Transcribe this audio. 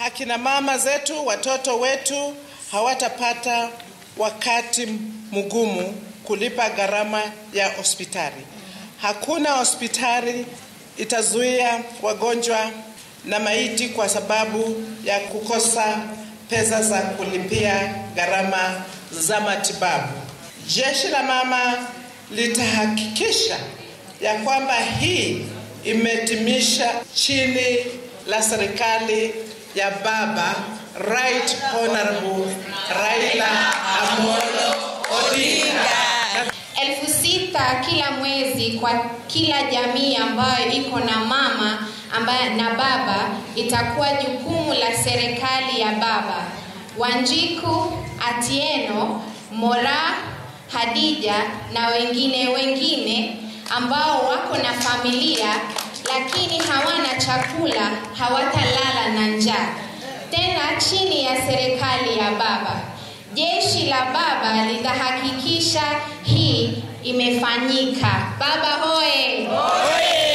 akina mama zetu, watoto wetu hawatapata wakati mgumu kulipa gharama ya hospitali. Hakuna hospitali itazuia wagonjwa na maiti kwa sababu ya kukosa pesa za kulipia gharama za matibabu. Jeshi la mama litahakikisha ya kwamba hii imetimisha chini la serikali ya baba Right Honorable Raila Amolo Odinga. elfu sita kila mwezi kwa kila jamii ambayo iko na mama ambaye na baba itakuwa jukumu la serikali ya baba Wanjiku, Atieno, Mora, Hadija na wengine wengine ambao wako na familia lakini hawana chakula, hawatalala na njaa. Tena chini ya serikali ya baba. Jeshi la baba litahakikisha hii imefanyika. Baba hoye! Hoye!